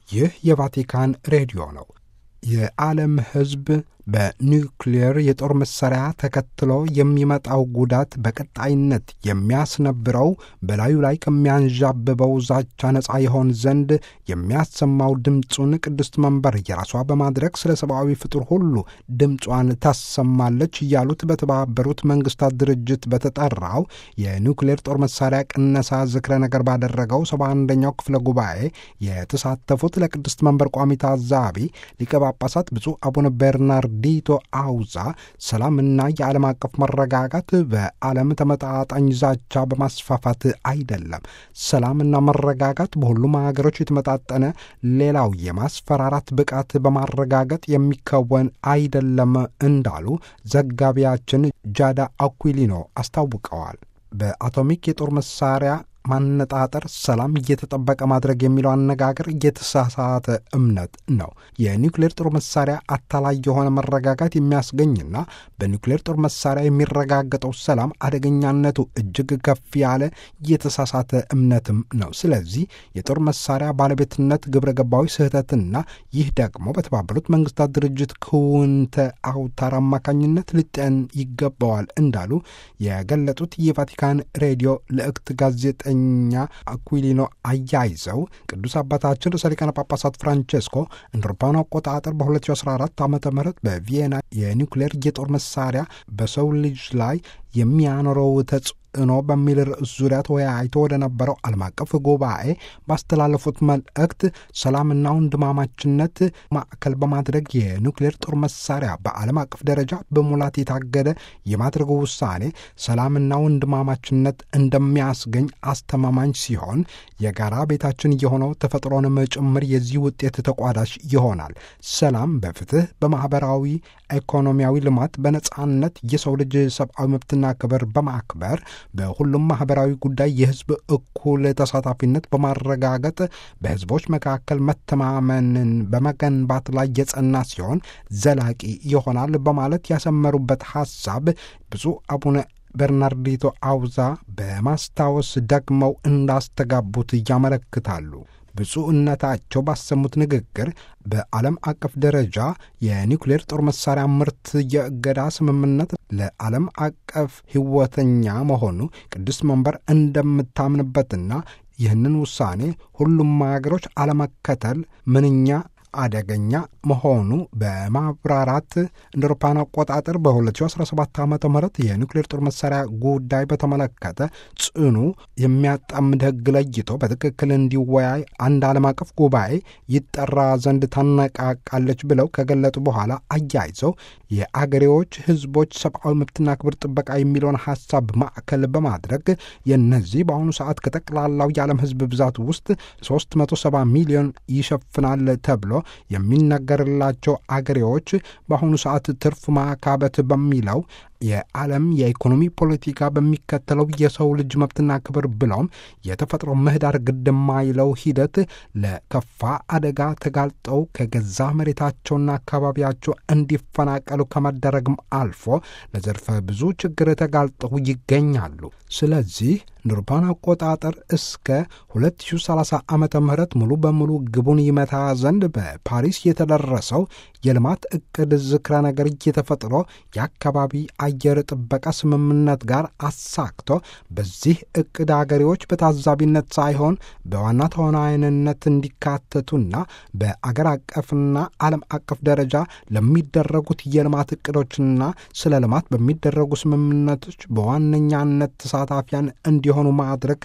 ይህ የቫቲካን ሬዲዮ ነው። የዓለም ሕዝብ በኒውክሌር የጦር መሣሪያ ተከትሎ የሚመጣው ጉዳት በቀጣይነት የሚያስነብረው በላዩ ላይ ከሚያንዣብበው ዛቻ ነፃ የሆን ዘንድ የሚያሰማው ድምፁን ቅድስት መንበር የራሷ በማድረግ ስለ ሰብአዊ ፍጡር ሁሉ ድምጿን ታሰማለች እያሉት በተባበሩት መንግስታት ድርጅት በተጠራው የኒውክሌር ጦር መሣሪያ ቅነሳ ዝክረ ነገር ባደረገው ሰባ አንደኛው ክፍለ ጉባኤ የተሳተፉት ለቅድስት መንበር ቋሚ ታዛቢ ሊቀ ጳጳሳት ብፁዕ አቡነ ቤርናርድ ዲቶ አውዛ ሰላምና የዓለም አቀፍ መረጋጋት በዓለም ተመጣጣኝ ዛቻ በማስፋፋት አይደለም። ሰላምና መረጋጋት በሁሉም ሀገሮች የተመጣጠነ ሌላው የማስፈራራት ብቃት በማረጋገጥ የሚከወን አይደለም እንዳሉ ዘጋቢያችን ጃዳ አኩሊኖ አስታውቀዋል። በአቶሚክ የጦር መሳሪያ ማነጣጠር ሰላም እየተጠበቀ ማድረግ የሚለው አነጋገር እየተሳሳተ እምነት ነው። የኒውክሌር ጦር መሳሪያ አታላይ የሆነ መረጋጋት የሚያስገኝና በኒውክሌር ጦር መሳሪያ የሚረጋገጠው ሰላም አደገኛነቱ እጅግ ከፍ ያለ እየተሳሳተ እምነትም ነው። ስለዚህ የጦር መሳሪያ ባለቤትነት ግብረ ገባዊ ስህተትና ይህ ደግሞ በተባበሩት መንግስታት ድርጅት ክውንተ አውታር አማካኝነት ሊጤን ይገባዋል እንዳሉ የገለጡት የቫቲካን ሬዲዮ ልዕክት ጋዜጠ ኛ አኩሊኖ አያይዘው ቅዱስ አባታችን ርዕሰ ሊቃነ ጳጳሳት ፍራንቼስኮ እንደ አውሮፓውያን አቆጣጠር በ2014 ዓ ም በቪየና የኒውክሌር የጦር መሳሪያ በሰው ልጅ ላይ የሚያኖረው ተጽዕኖ በሚል ርዕስ ዙሪያ ተወያይቶ ወደ ነበረው ዓለም አቀፍ ጉባኤ ባስተላለፉት መልእክት ሰላምና ወንድማማችነት ማዕከል በማድረግ የኒውክሌር ጦር መሳሪያ በዓለም አቀፍ ደረጃ በሙላት የታገደ የማድረጉ ውሳኔ ሰላምና ወንድማማችነት እንደሚያስገኝ አስተማማኝ ሲሆን የጋራ ቤታችን የሆነው ተፈጥሮንም ጭምር የዚህ ውጤት ተቋዳሽ ይሆናል። ሰላም በፍትህ፣ በማኅበራዊ ኢኮኖሚያዊ ልማት፣ በነጻነት የሰው ልጅ ሰብአዊ መብትና ክብር በማክበር በሁሉም ማኅበራዊ ጉዳይ የሕዝብ እኩል ተሳታፊነት በማረጋገጥ በሕዝቦች መካከል መተማመንን በመገንባት ላይ የጸና ሲሆን ዘላቂ ይሆናል በማለት ያሰመሩበት ሐሳብ ብፁዕ አቡነ በርናርዲቶ አውዛ በማስታወስ ደግመው እንዳስተጋቡት ያመለክታሉ። ብፁዕነታቸው ባሰሙት ንግግር በዓለም አቀፍ ደረጃ የኒውክሌር ጦር መሳሪያ ምርት የእገዳ ስምምነት ለዓለም አቀፍ ሕይወተኛ መሆኑ ቅዱስ መንበር እንደምታምንበትና ይህንን ውሳኔ ሁሉም ሀገሮች አለመከተል ምንኛ አደገኛ መሆኑ በማብራራት እንደ አውሮፓውያን አቆጣጠር በ2017 ዓ ም የኒውክሌር ጦር መሳሪያ ጉዳይ በተመለከተ ጽኑ የሚያጣምድ ሕግ ለይቶ በትክክል እንዲወያይ አንድ ዓለም አቀፍ ጉባኤ ይጠራ ዘንድ ታነቃቃለች ብለው ከገለጡ በኋላ አያይዘው የአገሬዎች ሕዝቦች ሰብአዊ መብትና ክብር ጥበቃ የሚለውን ሐሳብ ማዕከል በማድረግ የነዚህ በአሁኑ ሰዓት ከጠቅላላው የዓለም ሕዝብ ብዛት ውስጥ 370 ሚሊዮን ይሸፍናል ተብሎ የሚነገርላቸው አገሬዎች በአሁኑ ሰዓት ትርፍ ማካበት በሚለው የዓለም የኢኮኖሚ ፖለቲካ በሚከተለው የሰው ልጅ መብትና ክብር ብለውም የተፈጥሮ ምህዳር ግድ የማይለው ሂደት ለከፋ አደጋ ተጋልጠው ከገዛ መሬታቸውና አካባቢያቸው እንዲፈናቀሉ ከመደረግም አልፎ ለዘርፈ ብዙ ችግር ተጋልጠው ይገኛሉ። ስለዚህ እንደ አውሮፓውያን አቆጣጠር እስከ 2030 ዓመተ ምህረት ሙሉ በሙሉ ግቡን ይመታ ዘንድ በፓሪስ የተደረሰው የልማት እቅድ ዝክረ ነገር እየተፈጥሮ የአካባቢ አየር ጥበቃ ስምምነት ጋር አሳክቶ በዚህ እቅድ አገሬዎች በታዛቢነት ሳይሆን በዋና ተዋናይነት እንዲካተቱና በአገር አቀፍና ዓለም አቀፍ ደረጃ ለሚደረጉት የልማት እቅዶችና ስለ ልማት በሚደረጉ ስምምነቶች በዋነኛነት ተሳታፊያን እንዲሆኑ ማድረግ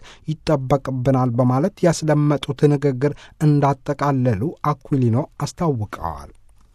ይጠበቅብናል በማለት ያስደመጡት ንግግር እንዳጠቃለሉ አኩሊኖ አስታውቀዋል።